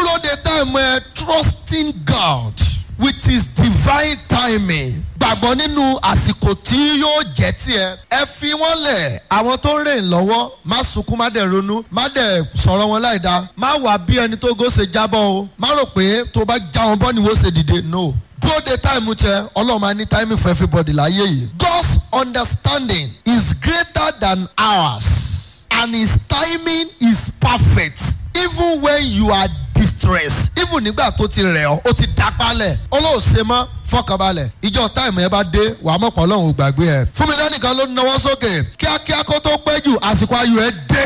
dúró de time ẹ trusting God with his divine timing gbàgbọ́ nínú àsìkò tí yóò jẹ́ tiẹ̀ ẹ fi wọ́n lẹ̀ àwọn tó ń rìn lọ́wọ́ má sunkún má dẹ̀ ronú má dẹ̀ sọ̀rọ̀ wọn láì dáa má wà bí ẹni tó gò ṣe jábọ́ o má rò pé tó bá já wọn bọ́ ni wọ́n ṣe dìde no dúró de táìmù tẹ ọlọ́run máa ní táìmù for everybody láyé yìí God's understanding is greater than ours and his timing is perfect even when you are distressed even nígbà tó ti rẹ̀ ọ́ ó ti dápálẹ̀ olóòṣè mọ́ fọkànbalẹ̀ ìjọ táìmù ẹ bá dé wàá mọ̀pọ̀ ọlọ́run ò gbàgbé ẹ fún mi lẹ́nìkan ló náwó sókè kíákíá kó tó pẹ́ jù àsìkò ayọ̀ ẹ dé.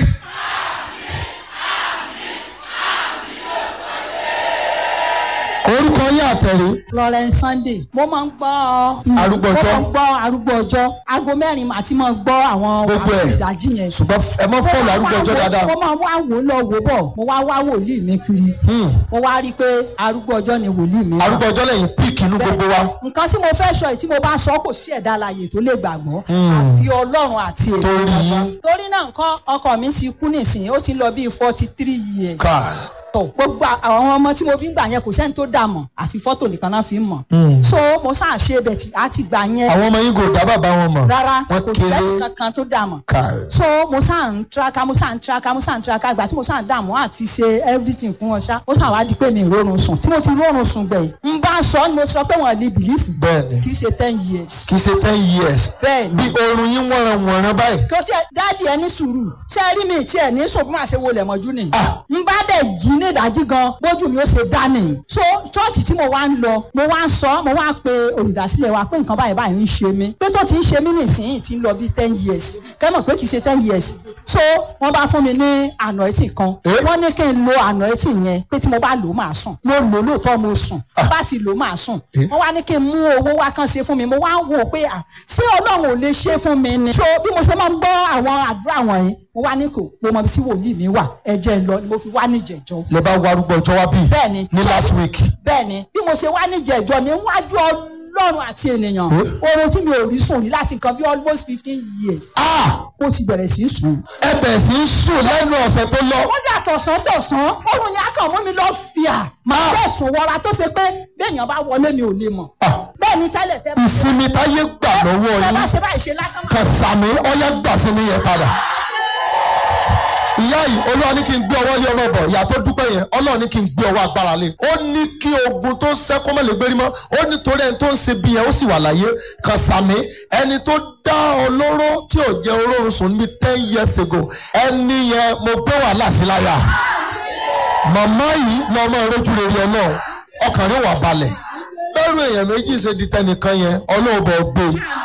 orúkọ yín àtẹ̀rí Florence Sunday mo máa ń gbọ́ Arúgbó mo ọjọ́? máa ń gbọ́ arúgbó ọjọ́ aago mẹ́rin màá ti máa gbọ́ àwọn Gbogbo ẹ̀. àwọn ìdájí yẹn. ṣùgbọ́n ẹ mọ́ fọ́ọ̀lù arúgbó ọjọ́ dáadáa. mo máa wá wò lọ wò bọ̀ mo wá wá wòlíì mi kiri mo wá rí i pé arúgbó ọjọ́ ni wòlíì mi wà. arúgbó ọjọ́ lẹ́yìn píìkì inú gbogbo wa. nǹkan tí mo fẹ́ sọ yìí tí mo bá sọ kò sí ẹ̀dá alààyè tó lè gbàgbọ́ àfi ọlọ́run àti èmi Torí- gbàgbọ́. torí náà nǹkan ọkọ mi ti kú nísìnyí ó ti lọ bíi forty three years ká tọ gbogbo àwọn ọmọ tí mo fi ń gbà yẹn kò sẹ́ni tó dà mọ̀ àfi fọ́tò nìkan náà fi ń mọ̀ so mo sáà ṣe bẹ̀ tí a ti gbà yẹn àwọn ọmọ yín kò dá bàbá wọn mọ̀. rárá wọ́n kò kéré sẹ́ni kankan tó dà mọ̀ ká so mo sáà ń tiraka mo sáà ń tiraka mo sáà ń tiraka ìgbà tí mo sáà ń dààmú àti ṣe everything fún wọn ṣá ó sáà wá di pé mi ì rórun sùn tí mo ti rórun sùn gbẹ̀yìn ń bá sọ ni mo fi sọ pé wọn lè bìlífù bẹ́ẹ̀ni kì í ṣe ten years kì í ṣe ten years. bẹ́ẹ̀ bí ni oorun yín wọ̀nràn wọ̀nràn báyìí. tó tiẹ̀ dáàdi ẹ ní sùúrù ṣé ẹ rí mi tí ẹ ní sùn bí màá ṣe wọlé mọ́jú ni Ah. ń bá dẹ̀ jí ní ìdájí gan bójú mi ó ṣe dá nìyí so ṣọ́ọ̀ṣì tí mo wá ń lọ mo wá ń sọ mo wá pe olùdásílẹ̀ wa pé nǹkan báyìí báyìí ń ṣe mí pé tó ti ń ṣe mí nísìnyí ti ń lọ bí ten years kẹ́mọ̀ pé kì í ṣe ten years so wọ́n bá fún mi ní anointing kan Eh? wọ́n ní kí n lo anointing yẹn pé tí mo bá lò ó máa sùn mo lò ó lóòótọ́ mo sùn bá ti lò ó máa sùn Eh? wọ́n wá ní kí n mú owó wá kan ṣe fún mi mo wá ń wò pé à ṣé ọlọ́run ò lè ṣe fún mi ni. so bí mo ṣe máa ń gbọ́ àwọn àdúrà wọ̀nyí mo wá ní kò mo mọ ibi tí wòlíì mi wà ẹ̀jẹ̀ ń lọ ni mo fi wá níjẹ̀jọ́. lè bá wa arúgbó ọjọ́ wá bí. bẹ́ẹ̀ni ní last week. bẹ́ẹ̀ni bí mo ṣe wá níjẹ̀jọ́ níwájú ọlọ́run àti ènìyàn Eh? oorun tí mi ò rí sùn rí láti nǹkan bí almost fifteen years ah ó ti bẹ̀rẹ̀ sí í sùn. ẹ bẹ̀rẹ̀ sí í sùn lẹ́nu ọ̀sẹ̀ tó lọ. ó dà tọ̀sán tọ̀sán oorun yẹn á kàn mú mi lọ fìyà máa bẹ́ẹ̀ sùn wọra tó ṣe pé béèyàn bá wọlé mi ò lè mọ̀ Ah. bẹ́ẹ̀ ni tẹ́lẹ̀ tẹ́lẹ̀ ìsinmi táyé gbà lọ́wọ́ tẹ́ bá yín ṣe báyìí ṣe lásán máa kan sàmì ọyá gbà sí ní yẹn padà. ìyá yìí olúwa ní kí n gbé ọwọ́ lé ọmọ bọ̀ ìyá tó dúpẹ́ yẹn ọlọ́run ní kí n gbé ọwọ́ agbára lé. ó ní kí ogun tó sẹ́ kó má lè gbérí mọ́ ó ní torí ẹni tó ń ṣe bí yẹn ó sì wà láyé kan sàmì ẹni tó dá olóró tí ò jẹ́ olóró sùn níbi ten years ago ẹni yẹn mo gbé wàhálà sí láyà màmá yìí lọ́mọ ìrójú rere ọlọ́run ọkàn rẹ̀ wà balẹ̀ lọ́rùn èèyàn méjì ṣe di tẹnìkan yẹn ọlọ́ọ̀bọ̀ gbé